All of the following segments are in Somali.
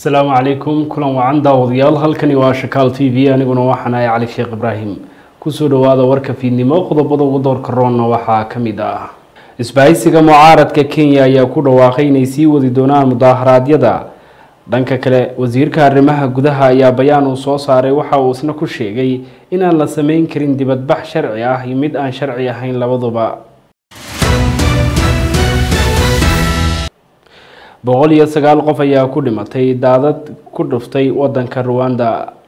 asalaamu calaykum kulan wacan daawadayaal halkani waa shakaal t v aniguna waxaan ahay cali sheekh ibraahim kusoo dhawaada warka fiidnimo qodobada ugu doorka roonna waxaa ka mid ah isbahaysiga mucaaradka kenya ayaa ku dhawaaqay inay sii wadi doonaan mudaaharaadyada dhanka kale wasiirka arrimaha gudaha ayaa bayaan uu soo saaray waxa uu isna ku sheegay inaan la sameyn karin dibadbax sharci ah iyo mid aan sharci ahayn labaduba boqol iyo sagaal qof ayaa ku dhimatay daadad ku dhuftay wadanka ruwanda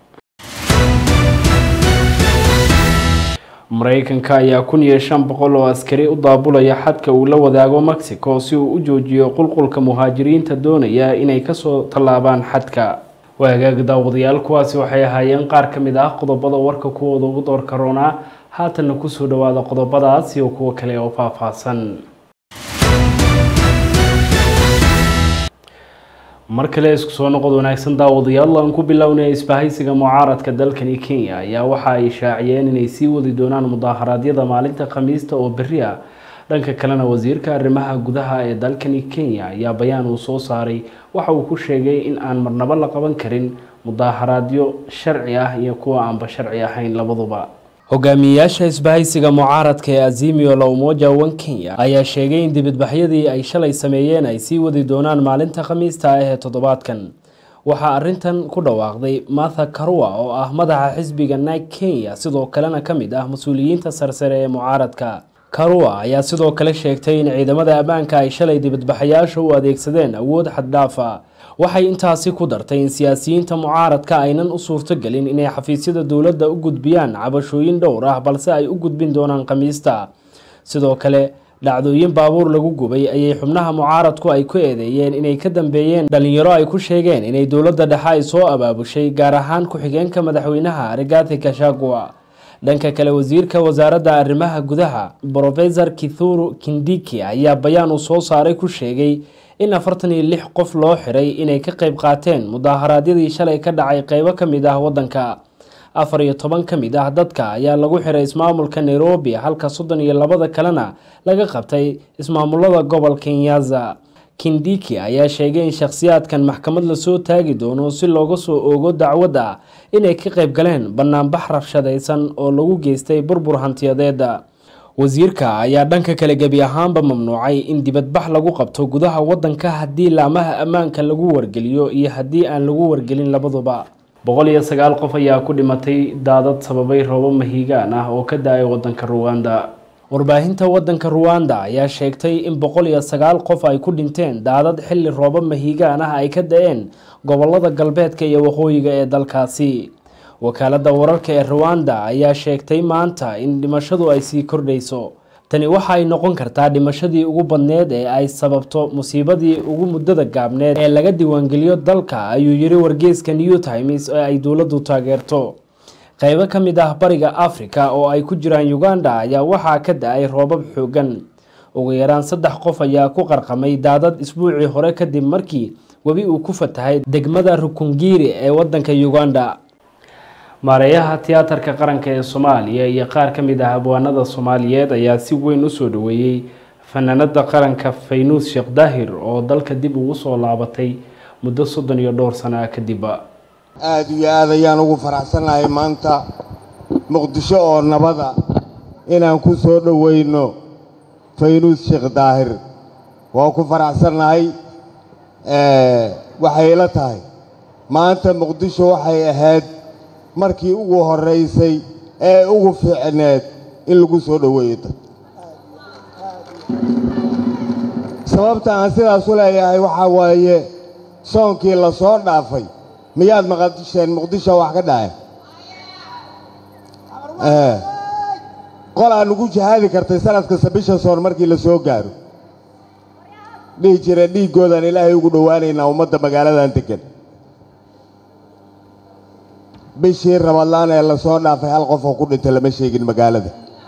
mareykanka ayaa kun iyo shan boqol oo askari u daabulaya xadka uu la wadaago mexico si uu u joojiyo qulqulka muhaajiriinta doonaya inay kasoo tallaabaan xadka waagaag daawadayaal kuwaasi waxay ahaayeen qaar ka mid ah qodobada warka kuwooda ugu doorka roonaa haatanna kusoo dhawaada qodobadaas iyo kuwo kale oo faahfaahsan mar kale isku soo noqod wanaagsan daawadayaal aan ku bilownay isbahaysiga mucaaradka dalkani kenya ayaa waxa ay shaaciyeen inay sii wadi doonaan mudaaharaadyada maalinta khamiista oo berri ah dhanka kalena wasiirka arrimaha gudaha ee dalkani kenya ayaa bayaan uu soo saaray waxa uu ku sheegay in aan marnabo la qaban karin mudaaharaadyo sharci ah iyo kuwa aanba sharci ahayn labaduba hogaamiyeyaasha isbahaysiga mucaaradka ee azimio la umoja wan kenya ayaa sheegay in dibadbaxyadii ay shalay sameeyeen ay sii wadi doonaan maalinta khamiista ah ee toddobaadkan waxaa arintan ku dhawaaqday martha karua oo ah madaxa xisbiga nike kenya sidoo kalena ka mid ah mas-uuliyiinta sarsare ee mucaaradka karua ayaa sidoo kale sheegtay in ciidamada ammaanka ay shalay dibadbaxayaasha u adeegsadeen awood xaddhaafa waxay intaasi ku dartay in siyaasiyiinta mucaaradka aynan u suurtogelin inay xafiisyada dowladda u gudbiyaan cabashooyin dhowr ah balse ay u gudbin doonaan khamiista sidoo kale dhacdooyin baabuur lagu gubay ayay xubnaha mucaaradku ay ku eedeeyeen inay ka dambeeyeen dhalinyaro ay ku sheegeen inay dowladda dhexe ay soo abaabushay gaar ahaan ku-xigeenka madaxweynaha rigathi kashagua dhanka kale wasiirka wasaaradda arrimaha gudaha brofesor kithuru kindiki ayaa bayaan uu soo saaray ku sheegay in afartan iyo lix qof loo xiray inay ka qayb qaateen mudaaharaadyadii shalay ka dhacay qeybo ka mid ah waddanka afar iyo toban ka mid ah dadka ayaa lagu xiray ismaamulka nairobi halka soddon iyo labada kalena laga qabtay ismaamulada gobolka nyaza kindiki ayaa sheegay in shakhsiyaadkan maxkamad lasoo taagi doono si looga soo oogo dacwad ah inay ka qayb galeen banaanbax rabshadaysan oo lagu geystay burbur hantiyadeeda wasiirka ayaa dhanka kale gebi ahaanba mamnuucay in dibadbax lagu qabto gudaha wadanka haddii laamaha ammaanka lagu wargeliyo iyo haddii aan lagu wargelin labaduba boqol iyo sagaal qof ayaa ku dhimatay daadad sababay roobo mahiigaan ah oo ka da-ay wadanka ruwanda warbaahinta wadanka ruwanda ayaa sheegtay in boqol iyo sagaal qof ay ku dhinteen daadad xilli roobo mahiigaan ah ay ka da-een gobolada galbeedka iyo waqooyiga ee dalkaasi wakaaladda wararka ee ruwanda ayaa sheegtay maanta in dhimashadu ay sii kordhayso tani waxa ay noqon kartaa dhimashadii ugu badneed ee ay sababto musiibadii ugu muddada gaabneed ee laga diiwaangeliyo dalka ayuu yiri wargeyska new times ee ay dowladdu taageerto qeybo ka mid ah bariga africa oo ay ku jiraan uganda ayaa waxaa ka da-ay roobab xoogan ugu yaraan saddex qof ayaa ku qarqamay daadad isbuucii hore kadib markii webi uu ku fatahay degmada rukungiri ee wadanka uganda maareeyaha tiyaatarka qaranka ee soomaaliya iyo qaar ka mid ah abwaanada soomaaliyeed ayaa si weyn usoo dhaweeyey fanaanada qaranka faynuus sheekh daahir oo dalka dib ugu soo laabatay muddo soddon iyo dhowr sana kadib aada iyo aad ayaan ugu faraxsannahay maanta muqdisho oo nabada inaan ku soo dhoweyno faynuus sheekh daahir waa ku faraxsannahay waxay ila tahay maanta muqdisho waxay ahayd markii ugu horraysay ee ugu fiicneed in lagu soo dhoweeyo dad sababta aan sidaas u leeyahay waxaa waaye soonkii la soo dhaafay miyaad maqasheen muqdisho wax ka dhacay qolaa nugu jihaadi kartay sanad kasta bisha soon markii la soo gaaro dhihi jireen dhiiggoodaan ilaahay ugu dhowaanaynaa ummadda magaaladan degan bishii rabadlaan ee la soo dhaafay hal qof oo ku dhintay lama sheegin magaalada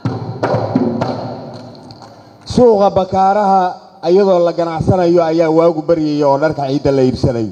suuqa bakaaraha iyadoo la ganacsanayo ayaa waagu baryaya oo dharka ciidda la iibsanayo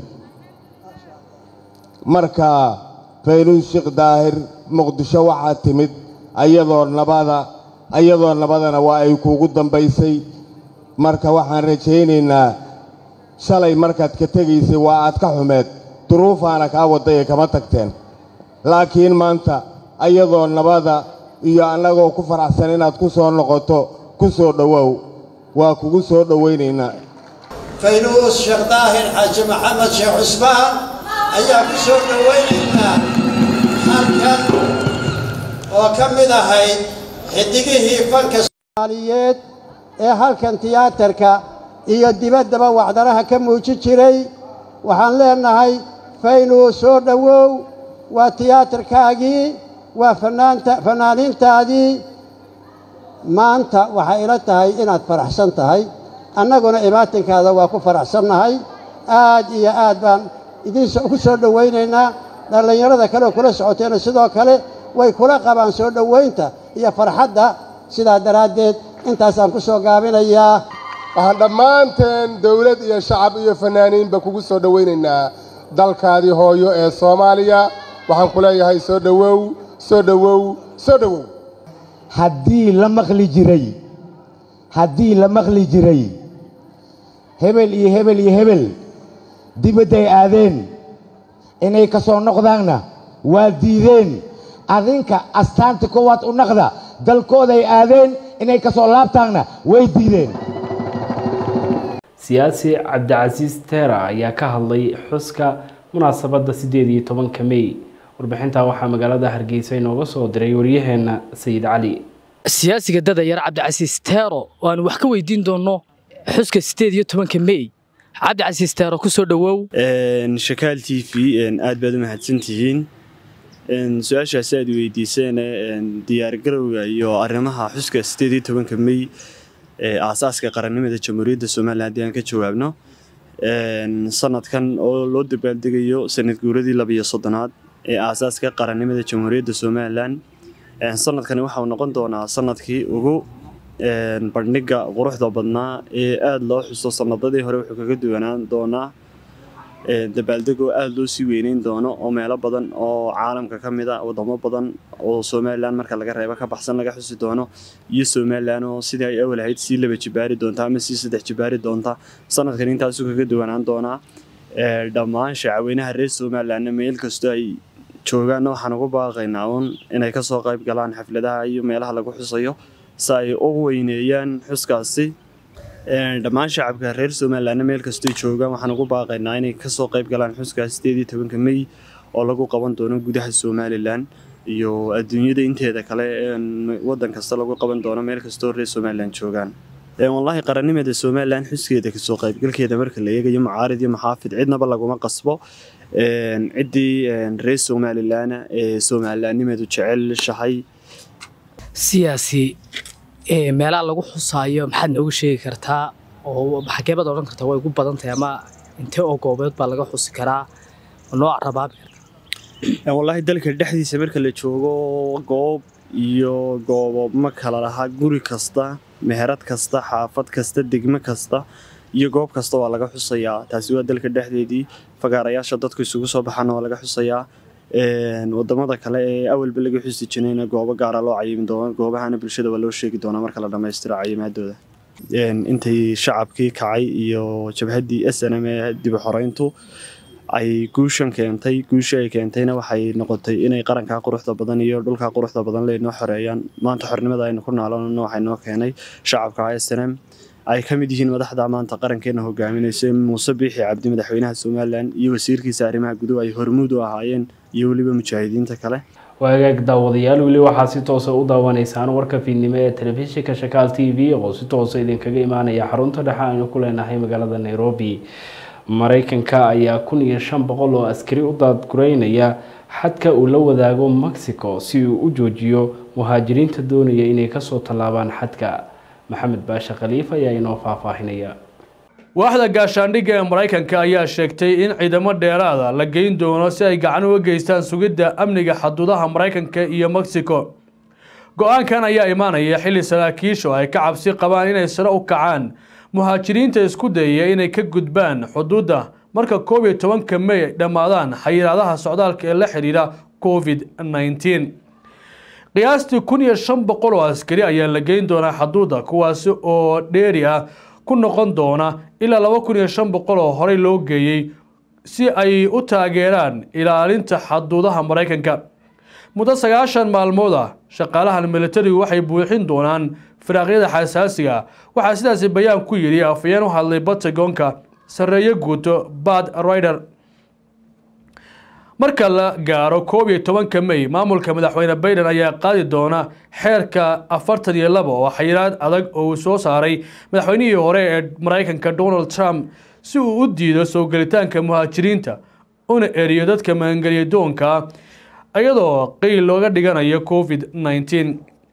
marka faynuus sheekh daahir muqdisho waxaa timid ayadoo nabada ayadoo nabadana waa ay kuugu dambaysay marka waxaan rajaynaynaa shalay markaad ka tegaysay waa aad ka xumeed duruufaana kaa waddaye kama tagteen laakiin maanta ayadoo nabada iyo annagoo ku faraxsan inaad ku soo noqoto ku soo dhowow waa kugu soo dhowaynaynaa faynuus sheekh daahir xaaji maxamed sheekh cusmaan ayaa ku soo dhowaynaynaa halkan oo ka mid ahayd xidigihii fanka soomaaliyeed ee halkan tiyaatarka iyo dibaddaba wacdaraha ka muujin jiray waxaan leenahay faynuus soo dhowow waa tiyaatarkaagii waa fanaanta fanaaniintaadii maanta waxay ila tahay inaad faraxsan tahay annaguna imaatinkaada waa ku faraxsannahay aad iyo aad baan idin ku soo dhowaynaynaa dhallinyarada kale oo kula socoteena sidoo kale way kula qabaan soo dhowaynta iyo farxadda sidaa daraaddeed intaasaan ku soo gaabinayaa waxaan dhammaanteen dawlad iyo shacab iyo fanaaniinba kugu soo dhowaynaynaa dalkaadii hooyo ee soomaaliya waxaan ku leeyahay soo dhowow soo dhowow soo dhowow haddii la maqli jiray haddii la maqli jiray hebel iyo hebel iyo hebel dibadday aadeen inay ka soo noqdaanna waa diideen adinka astaanta koowaad u naqda dalkooday aadeen inay ka soo laabtaanna way diideen siyaasi cabdicasiis teera ayaa ka hadlay xuska munaasabadda siddeed iyo tobanka mey warbixintaa waxaa magaalada hargeysa inooga soo diray waryaheena sayid cali siyaasiga dadayar cabdicasiis teero oo aan wax ka weydiin doonno xuska siddeed iyo tobanka mey cabdicasiis teero ku soo dhowow shakaal t v aad baad u mahadsantihiin su-aashaasi aad weydiiseen diyaargarowga iyo arrimaha xuska siddeed iyo tobanka mey ee aasaaska qarannimada jamhuuriyadda somalilan haddii aan ka jawaabno sanadkan oo loo dabaaldegayo sanad guuradii labiyo soddonaad ee aasaaska qarannimada jamhuuriyadda somalilan sanadkani waxauu noqon doonaa sanadkii ugu bandhiga quruxda badnaa ee aada loo xuso sanadadii hore wuxuu kaga duwanaan doonaa dabaaldegoo aada loo sii weyneyn doono oo meelo badan oo caalamka ka mid a wadamo badan oo somalilan marka laga reebo ka baxsan laga xusi doono iyo somalilan oo sidii ay awal ahayd sii laba jibaari doonta ama sii saddex jibaari doonta sanadkan intaasuu kaga duwanaan doonaa dhammaan shacweynaha reer somalilanna meel kastoo ay joogaanna waxaan ugu baaqaynaa uun inay kasoo qayb galaan xafladaha iyo meelaha lagu xusayo si ay u weyneeyaan xuskaasi dhammaan shacabka reer somalilanna meel kastooy joogaan waxaan ugu baaqaynaa inay kasoo qayb galaan xuskaas sideed iyo tobanka mey oo lagu qaban doono gudaha somalilan iyo adduunyada inteeda kale wadan kasta lagu qaban doono meel kastoo reer somalilan joogaan wallaahi qarannimada somalilan xuskeeda kasoo qaybgalkeeda marka la eegayo mucaarid iyo maxaafid cidnaba laguma qasbo ciddii reer somalilan ee somalilanimadu jecelshahay siyaasi meelaha lagu xusaayo maxaad noogu sheegi kartaa oo xageebad odhan kartaa way ugu badan tahay ama intee oo goobeed baa laga xusi karaa noo carabaabi karta wallaahi dalka dhexdiisa marka la joogo goob iyo goobo ma kala laha guri kasta meherad kasta xaafad kasta degmo kasta iyo goob kasta waa laga xusayaa taasi waa dalka dhexdeedii fagaarayaasha dadku isugu soo baxaana waa laga xusayaa wadamada kale ee awalba laga xusi jirayna goobo gaara loo cayimi doono goobahana bulshada waa loo sheegi doonaa marka la dhammaystiro cayimaadooda intay shacabkii kacay iyo jabhaddii s n m ee dib u xoreyntu ay guushan keentay guusha ay keentayna waxay noqotay inay qarankaa quruxda badan iyo dhulkaa quruxda badan leynoo xoreeyaan maanta xornimada aynu ku naalonana waxay noo keenay shacabka s n m ay ka mid yihiin madaxda maanta qarankeena hogaaminaysa muuse biixi cabdi madaxweynaha somalilan iyo wasiirkiisa arrimaha guduhu ay hormuud u ahaayeen iyo weliba mujaahidiinta kale waagaag daawadayaal weli waxaa si toosa u daawanaysaan warka fiidnimo ee telefishinka shakaal t v oo si toosa idinkaga imaanaya xarunta dhexe aynu ku leenahay magaalada nairobi mareykanka ayaa kun iyo shan boqol oo askari u daadgureynaya xadka uu la wadaago mexico si uu u joojiyo muhaajiriinta doonaya inay kasoo tallaabaan xadka maxamed baashe khaliif ayaa inoo faahfaahinaya waaxda gaashaandhigga ee maraykanka ayaa sheegtay in ciidamo dheeraada la geyn doono si ay gacan uga geystaan sugidda amniga xaduudaha maraykanka iyo mexico go-aankan ayaa imaanaya xilli saraakiishu ay ka cabsi qabaan inay sare u kacaan muhaajiriinta isku dayaya inay ka gudbaan xuduudda marka koob iyo tobanka mey ay dhammaadaan xayiraadaha socdaalka ee la xidhiidha covid nneteen qiyaastii kun iyo shan boqol oo askari ayaa la geyn doonaa xaduudda kuwaasi oo dheeri ah ku noqon doona ilaa laba kun iyo shan boqol oo horey loo geeyey si ay u taageeraan ilaalinta xaduudaha maraykanka muddo sagaashan maalmood ah shaqaalahan militarigu waxay buuxin doonaan firaaqyada xasaasiga waxaa sidaasi bayaan ku yidhi afayeen u hadlay batagonka sarreeye guuto bad rider marka la gaaro koob iyo tobanka may maamulka madaxweyne baiden ayaa qaadi doona xeerka afartan iyo laba oo xayiraad adag oo uu soo saaray madaxweynihii hore ee maraykanka donald trump si uu u diido soo gelitaanka muhaajiriinta una eriyo dadka magangelya doonka iyadoo qeyl looga dhiganayo covid nneteen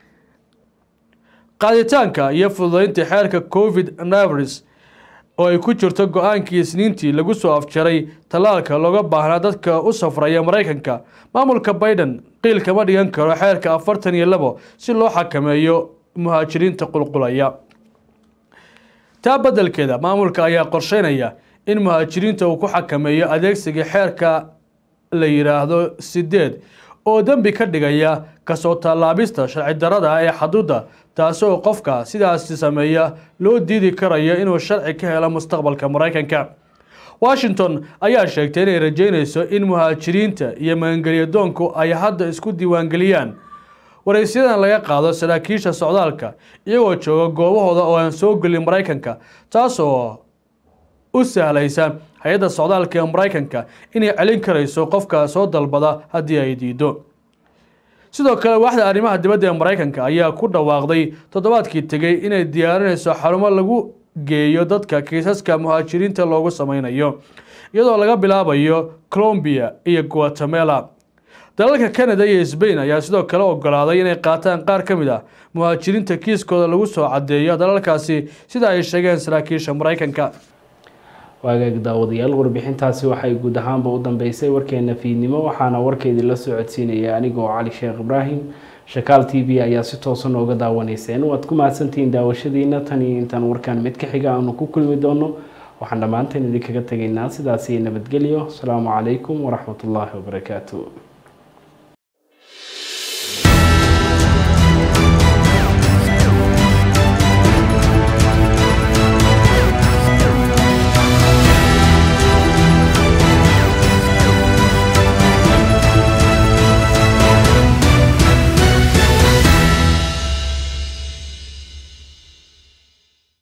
qaaditaanka iyo fududeynta xeerka covid navris oo ay ku jirto go-aankii isniintii lagu soo afjaray tallaalka looga baahnaa dadka u safraya maraykanka maamulka baiden qiil kama dhigan karo xeerka afartan iyo labo si loo xakameeyo muhaajiriinta qulqulaya taa beddelkeeda maamulka ayaa qorsheynaya in muhaajiriinta uu ku xakameeyo adeegsiga xeerka la yidhaahdo sideed oo dembi ka dhigaya kasoo tallaabista sharci darada ah ee xaduudda taasoo qofka sidaasi sameeya loo diidi karayo inuu sharci ka helo mustaqbalka maraykanka washington ayaa sheegtay inay rajeynayso in muhaajiriinta iyo magangelyadoonku ay hadda isku diiwaangeliyaan waraysiyadan laga qaado saraakiisha socdaalka iyagoo jooga goobahooda oo aan soo gelin maraykanka taasoo u sahlaysa hay-adda socdaalka ee maraykanka inay celin karayso qofka soo dalbada haddii ay diido sidoo kale waaxda arrimaha dibadda ee maraykanka ayaa ku dhawaaqday toddobaadkii tegey inay diyaarinayso xarumo lagu geeyo dadka kiisaska muhaajiriinta loogu sameynayo iyadoo laga bilaabayo colombia iyo guatemala dalalka canada iyo sbain ayaa sidoo kale ogolaaday inay qaataan qaar ka mid ah muhaajiriinta kiiskooda lagu soo cadeeyo dalalkaasi sida ay sheegeen saraakiisha maraykanka waagaag daawadayaal warbixintaasi waxay guud ahaanba u dambeysay warkeena fiidnimo waxaana warkeedii la soo codsiinaya anigoo cali sheekh ibraahim shakaal t v ayaa si toosan ooga daawanayseen waad ku mahadsantihiin daawashadiina tan iyo intaan warkaan mid ka xiga aanu ku kulmi doono waxaan dhammaanteen idinkaga tegaynaa sidaasi nabadgelyo asalaamu calaykum waraxmatullaahi wabarakaatu